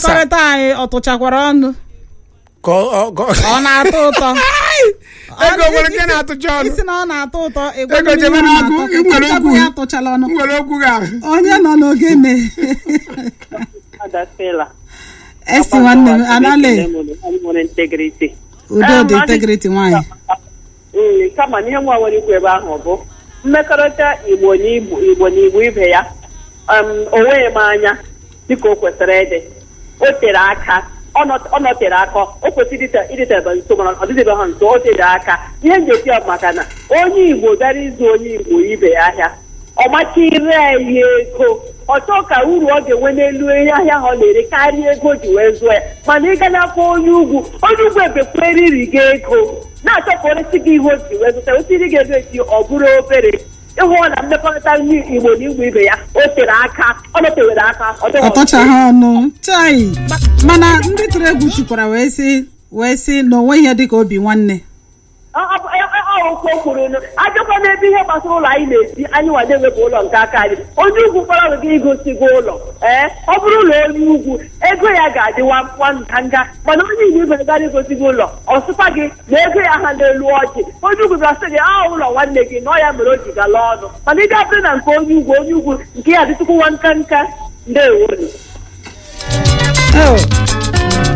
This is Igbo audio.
mmekọrịta anyị ọ tụchakwara ọnụ ka ọ- ọ- ka ọ- ọ na-atọ ụtọ ego nwere nke na-atụcha ọnụ isi na ọ na-atọ ụtọ ịgwa Ego m ihe jebe ọ n'agụ, na-atọ, ị nwere ịchapụ okwu. ya atụchala ọnụ m nwere okwu ga onye nọ n'ogene adasela esi nwanne m anale nwere integrity udo Eh, dị ma integrity nwaanyị Mm, kama na ihe nwa nwere ikwu ebe ahụ bụ mmekọrịta igbo na igbo igbo na igbo ibe ya um, o nweghị m anya dịka o kwesịrị ịdị o tere aka ọ nọ- ọ nọtere aka o kwesịrị ịdịte- ịdịtebe nso mana ọ dịdebe ha nso o tere aka ihe njeti ọ maka na onye igbo bịara ịzụ onye igbo ibe ya ahịa ọ macha ire ya ihe ego ọ chọọ ka uru ọ ga-enwe n'elu ihe ahịa ahụ ọ na-ere karịa ego o ji wee zụọ ya mana ịga n'afọ onye ugwu onye ugwu ebekwere iri gị ego na-achọpụrịsị gị ihe o ji wee zụta osiri gị ego esi ọ bụrụ obere ịhụ na mmekọrịta ndị igbo na igbo ibe ya o tere aka ọ nọtewere aka ọ dịghị ọ tọchaghị ọnụ chai mana ndị tụrụ egwu chukwara wee sị wee sị na onwe ihe dịka obi nwanne okwu o kwuru nụ ajọkwa n'ebe ihe gbasara ụlọ anyị na-esi anyị nwa na-ewepụ ụlọ nke aka anyị onye ugwu kpọrọ gị igosi gị ụlọ ee ọ bụrụ ụlọ onye ugwu ego ya ga-adị nwa nganga mana onye igbo ibe gara igosi gị ụlọ ọ sịkwa gị na ego ya ha n'elu ọjị onye ugwu bịa sị gị a ụlọ nwanne gị na ọ ya mere o ji gala ọnụ mana ị ga-abịa na nke onye ugwu onye ugwu nke ya dịtụkwu nwa nka nka ndewo Oh,